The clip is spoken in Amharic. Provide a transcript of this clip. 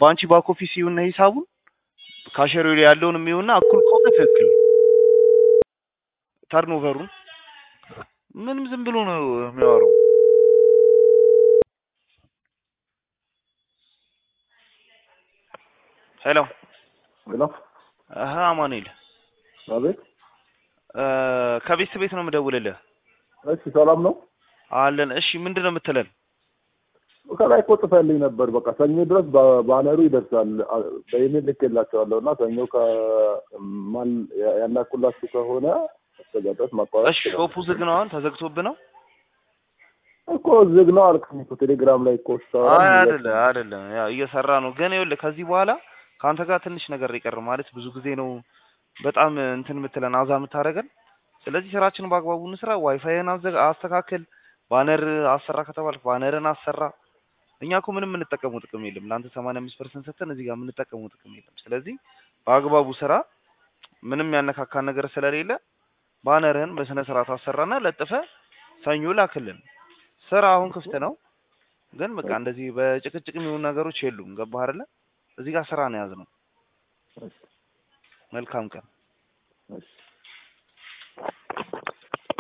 በአንቺ ባክ ኦፊስ ይሁንና ሂሳቡን ካሸሪው ላይ ያለውን የሚሆንና እኩል ከሆነ ትክክል ተርኖቨሩን ምንም ዝም ብሎ ነው የሚያወራው። ሄሎ ሄሎ አሀ አማኑኤል አቤት። እ ከቤት ቤት ነው የምደውልልህ። እሺ ሰላም ነው። አለን። እሺ ምንድን ነው የምትለን? ከላይ እኮ ጽፈልኝ ነበር። በቃ ሰኞ ድረስ ባነሩ ይደርሳል። አ- በኢሜል ልኬላቸዋለሁ እና ሰኞ ከማን ያላኩላችሁ ከሆነ እስከዛ ድረስ ማቋረጥ እሺ ይችላል። ሾፑ ዝግ ነው አሁን ተዘግቶብህ ነው? እኮ ዝግ ነው አልከኝ እኮ ቴሌግራም ላይ እኮ ስታወራ አይ ምን አይደለ አይደለም፣ ያው እየሰራ ነው። ግን ይኸውልህ ከዚህ በኋላ ከአንተ ጋር ትንሽ ነገር ይቀር ማለት ብዙ ጊዜ ነው በጣም እንትን የምትለን አዛ የምታደርገን። ስለዚህ ስራችን በአግባቡ እንስራ። ዋይፋይን አዘ- አስተካክል። ባነር አሰራ ከተባልክ ባነርን አሰራ። እኛ እኮ ምንም የምንጠቀመው ጥቅም የለም። ለአንተ ሰማንያ አምስት ፐርሰንት ሰጥተን እዚህ ጋር የምንጠቀመው ጥቅም የለም። ስለዚህ በአግባቡ ስራ። ምንም ያነካካን ነገር ስለሌለ ባነርህን በስነ ስርዓት አሰራና ለጥፈ ሰኞ ላክልን። ስራ አሁን ክፍት ነው። ግን በቃ እንደዚህ በጭቅጭቅ የሚሆኑ ነገሮች የሉም። ገባህ አይደለ? እዚህ ጋር ስራ ነው የያዝነው። መልካም ቀን። እሺ